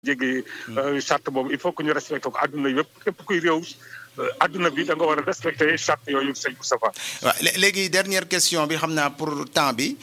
jéggi charte boobu il faut que ñu respecté ko àdduna yëpp képp kuy réew àdduna bi da nga war a respecté charte yooyu sëñ Moustapha waaw léegi dernière question bi xam naa pour temps bi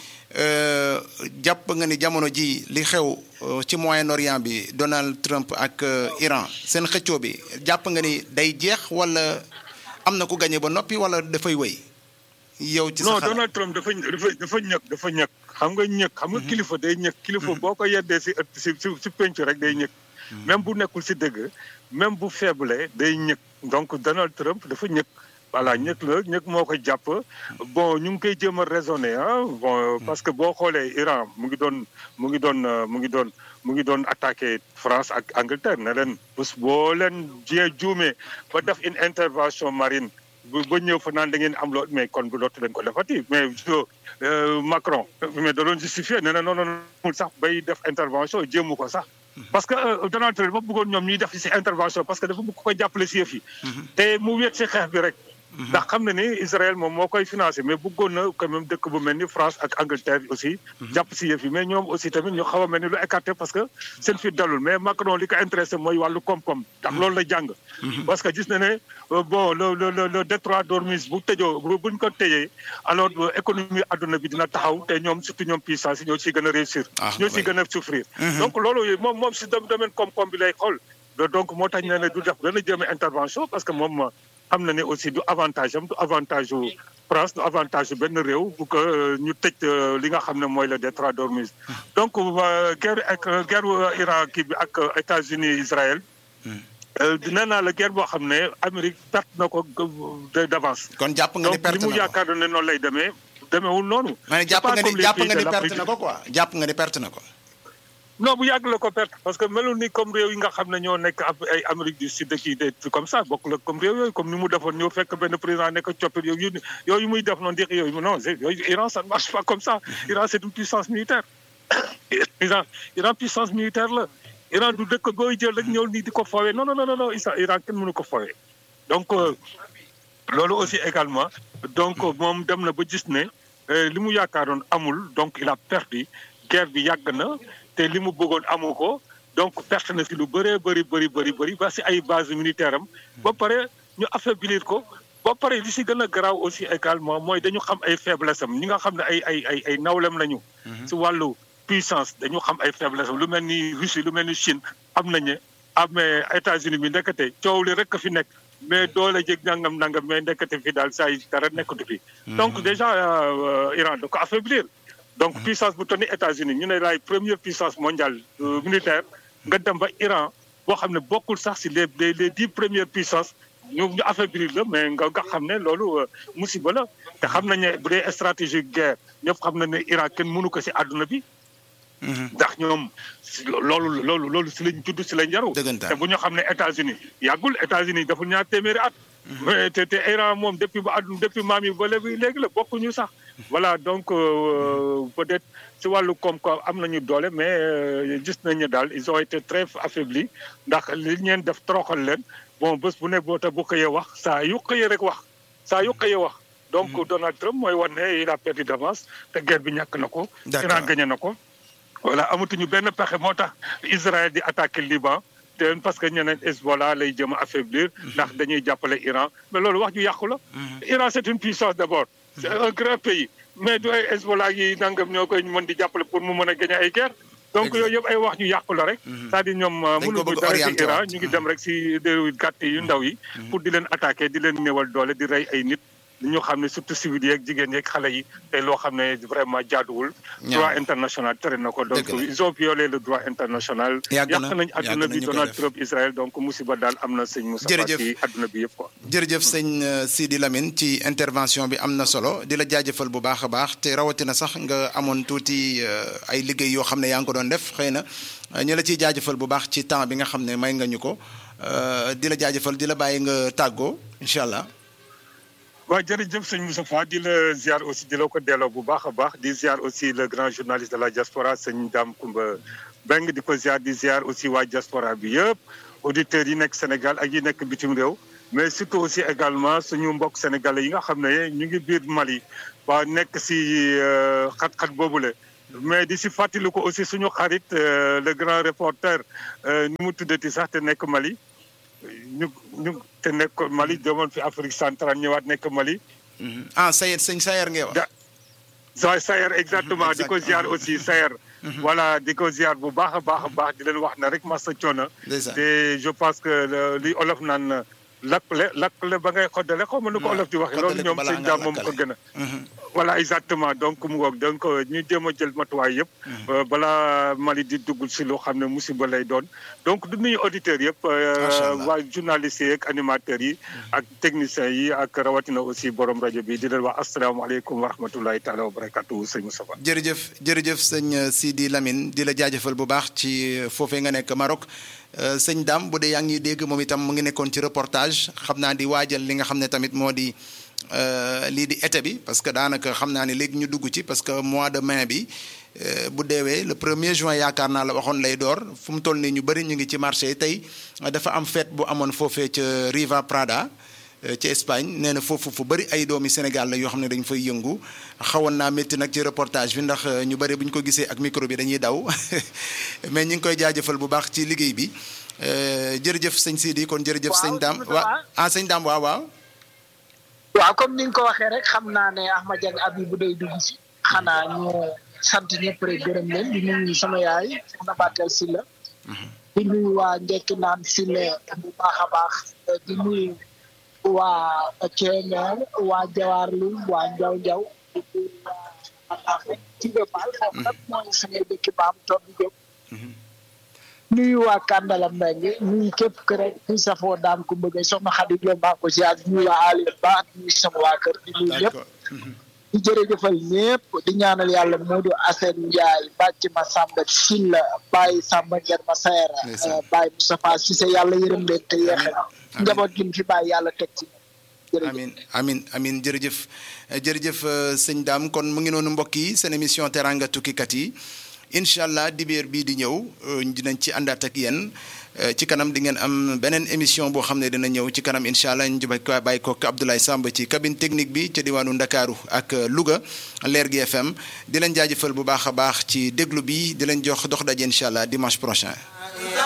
jàpp nga ni jamono ji li xew ci Moyen-Orient bi Donald Trump ak Iran seen xëccoo bi jàpp nga ni day jeex wala am na ku gagné ba noppi wala dafay wéy yow ci sa non xalaat Donald Trump dafa dafa dafa ñëkk dafa ñëkk xam nga ñëkk xam nga kilifa day ñëkk kilifa boo ko yeddee si ëtt si si si penc rek day ñëkk même bu nekkul si dëgg même bu faible day ñëkk donc Donald Trump dafa ñëkk voilà ñëkk la ñëkk moo ko jàpp bon ñu ngi koy jéem a raisonner ah bon parce que boo xoolee Iran mu ngi doon mu ngi doon mu ngi doon mu ngi doon attaqué France ak Angleterre ne leen bés boo leen jee juumee ba def une intervention marine bu ba ñëw fa naan da ngeen am loo mais kon bu lootu leen ko defati mais Macron mais da doon justifié nee na non non non sax bay def intervention jéemu ko sax. parce que Donald Trump dafa bëggoon ñoom ñuy def ci intervention parce que dafa bëgg ko jàppale ci yëf yi. te mu wéet ci xeex bi rek. ndax xam na ni Israël moom moo koy financé mais bëggoon na quand même dëkk bu mel ni France ak Angleterre aussi. jàpp ci yëf yi mais ñoom aussi tamit ñu xaw a mel ni lu écarté parce que seen fi dalul mais Macron li ko intéressé mooy wàllu koom-koom. ndax loolu la jàng. parce que gis na ne bon le le le détroit d'Ormuz bu tëjoo bu buñ ko tëjee alors économie adduna bi dina taxaw te ñoom surtout ñoom puissance yi ñoo ciy gën a réussir. ñoo ciy gën a souffrir. donc loolu moom moom si domaine koom-koom bi lay xool. donc moo tax ñu ne du def dana jëme intervention parce que moom. xam na ne aussi du avantage am du avantage u France du avantage u benn réew bu ko ñu tëj li nga xam ne mooy le détroit d'Ormuz donc guerre ak guerre Iran kii bi ak États-Unis Israël nee naa la guerre boo xam ne Amérique perte na ko d'avance kon jàpp nga ni perte donc li mu na ko yaakaar ne noonu lay demee demeewul noonu ma ne jàpp nga ni jàpp nga ni perte na ko quoi jàpp nga ni perte na ko non bu yàgg la ko perte parce que melul ni comme réew yi nga xam ne ñoo nekk ab ay Amérique du Sud kii des trucs comme ça bokk la comme réew yooyu comme ni mu defoon ñoo fekk benn président nekk coppite yooyu yooyu muy def noonu di yooyu non yooyu Iran ça ne marche pas comme ça Iran c'est une puissance militaire Iran Iran puissance militaire la Iran du dëkk booy jël rek ñëw nii di ko foowee non non non non Iran kenn mënu ko foowee donc loolu aussi également donc moom dem na ba gis ne li mu yaakaaroon amul donc il a perdu guerre bi yàgg na te li mu bëggoon amu ko donc perte na si lu bëree bëri bëri bëri bëri ba si ay base militaire am ba pare ñu affaiblir ko ba pare li si gën a garaaw aussi également mooy dañu xam ay faiblesse am ñi nga xam ne ay ay ay ay nawlem lañu si wàllu puissance dañu xam ay faiblesse am lu mel ni Russie lu mel ni Chine am nañu amee États-Unis bi ndekete coow li rek fi nekk mais doole jég nangam nangam mais ndekete fi daal saa yi dara nekkatu fi donc déjà Iran da ko affaiblir donc puissance bu toll ni États-Unis ñu ne laay première puissance mondiale militaire nga dem ba Iran boo xam ne bokkul sax si les les les dix premières puissances ñu ñu affaiblir la mais nga nga xam ne loolu musiba la te xam nañ ne bu dee stratégie guerre ñëpp xam nañ ne Iran kenn mënu ko si àdduna bi. ndax ñoom loolu loolu loolu si lañ judd si lañ yaru te bu ñu xam ne États-Unis yàggul États-Unis dafa ñaar téeméeri at. mais te te Iran moom depuis ba àdduna depuis maam yi ba léegi léegi la bokkuñu sax. voilà donc peut-être si wàllu koom-koom am nañu doole mais gis nañu daal ils ont été très affaiblis ndax li ñeen def toroxal leen bon bés bu ne boo ta bu xëyee wax saa yu xëyee rek wax saa yu xëyee wax. donc Donald Trump mooy wan ne il a perdu d'avance te guerre bi ñàkk na ko. Iran gagné na ko. voilà amatuñu benn pexe moo tax Israël di attaquer Liban. te parce que ñeneen Hezbollah lay jëm a affaiblir ndax dañuy jàppale Iran mais loolu wax ju yàqu la. Iran c'est une puissance d'abord. c'est un grand pays mais du ay Hezbollah yi nangam ñoo koy mën di jàppale pour mu mën a gagner ay guerre donc yooyu yëpp ay wax ju yàqu la rek. c'est-à-dire ñoom mënuñu dara ci Iran ñu ngi dem rek si réew gàtt yu ndaw yi. pour di leen attaquer di leen néewal doole di rey ay nit. ñu xam ne surtout civil yeeg jigéen yeeg xale yi te loo xam ne vraiment jaaduwul. droit international tere na ko donc ils ont violé le droit international. yàgg na yàq nañ adduna bi Donald Trump Israël donc musiba daal am na sëñ Moussa ci adduna bi yëpp quoi. jërëjëf sëñ Sidi Lamine ci intervention bi am na solo di la jaajëfal bu baax a baax te rawatina sax nga amoon tuuti ay liggéey yoo xam ne yaa ngi ko doon def xëy na ñu la ciy jaajëfal bu baax ci temps bi nga xam ne may nga ñu ko di la jaajëfal di la bàyyi nga tàggoo incha allah. waaw jërëjëf sëñ Moustapha di la ziar aussi di la ko delloo bu baax a baax di ziar aussi le grand journaliste de la diaspora sëñ Dame Koumba Beng di ko ziar di ziar aussi waa diaspora bi yëpp auditeurs yi nekk Sénégal ak yi nekk bitim réew mais surtout aussi également suñu mbokk sénégalais yi nga xam ne ñu ngi biir Mali waa nekk si xat-xat boobule mais di si fàttali ko aussi suñu xarit le grand reporter ni mu tuddati sax te nekk Mali ñu ñu te nekk Mali demoon fi Afrique centrale ñëwaat nekk Mali. ah Sayer sëñ Sayer ngay wax. da Sayer exactement di ko ziar aussi Sayer. voilà di ko ziar bu baax a baax a baax di leen wax na rek masa coono. te je pense que li olof naan lakkle lakkle ba ngay xoddale xaw ma nu ko olof di waxee. loolu ñoom sëñ daam moom ko gën a. voilà exactement donc mu ngoog donc ñu jéem a jël matuwaay yëpp. balaa Mali di dugg si loo xam ne musiba lay doon. donc du nuyu auditeurs yëpp. waa journalistes yi ak animateurs yi. ak techniciens yi ak rawatina aussi borom rajo bi di leen wax asalaamaaleykum wa rahmatulahi taala wa barakatu sëñ Moustapha. jërëjëf jërëjëf sëñ Sidi Lamine di la jaajëfal bu baax ci foofee nga nekk Maroc. sëñ Dame bu dee yaa ngi dégg moom itam mu ngi nekkoon ci reportage xam naa di waajal li nga xam ne tamit moo di. lii di été bi parce que daanaka xam naa ne léegi ñu dugg ci parce que mois de mai bi bu deewee le premier juin yaakaar naa la waxoon lay door fu mu toll nii ñu bëri ñu ngi ci marché tey dafa am fête bu amoon foofee ca Riva Prada ci Espagne nee na foofu fu bëri ay doomi Sénégal la yoo xam ne dañ fay yëngu xawoon naa métti nag ci reportage bi ndax ñu bëri bu ñu ko gisee ak micro bi dañuy daw mais ñu ngi koy jaajëfal bu baax ci liggéey bi jërëjëf sëñ Sidi kon jërëjëf sëñ Dame waaw ah sëñ Dame waaw waaw waaw comme ni nga ko waxee rek xam naa ne Ahmad Dieng abi bu day dugg si xanaa ñu sant ñëpp rek gërëm leen di nuyu sama yaay soxna Batel Sylla di nuyu waa njekki naan Sylla bu baax a baax di nuyu waa Kébémer waa Jawaarlu waa Njaw Njaw di nuyu waa Tiga Fall foofu nag mooy sama dëkk baam toog di jóg nuyu waa Kandala Mbengue nuyu képp kër rek kuy safoo daan ku bëgg soxna Xadi Diop maa ko ziar nuyu waa Aliou Ba ak nuyu sama waa kër di nuyu ñëpp di jërëjëfal ñëpp di ñaanal yàlla Modou Assane Ndiaye bàcc ma Samba Silla Baye Samba Nger ma Sayara Baye Moustapha Cissé yàlla yërëm leen te yeexe njaboot gi fi bàyyi yàlla teg ci amin amin amin jërëjëf jërëjëf sëñ Dame kon mu ngi noonu mbokk yi seen émission teranga tukkikat yi incha allah dibéer bii di ñëw dinañ ci àndaat ak yéen ci kanam di ngeen am beneen émission boo xam ne dina ñëw ci kanam incha allah ñu jubay ko bàyyi ko Abdoulaye Samb ci cabine technique bi ca diwaanu Ndakaaru ak Louga Leer gi FM di leen jaajëfal bu baax a baax ci déglu bi di leen jox dox daje incha allah dimanche prochain.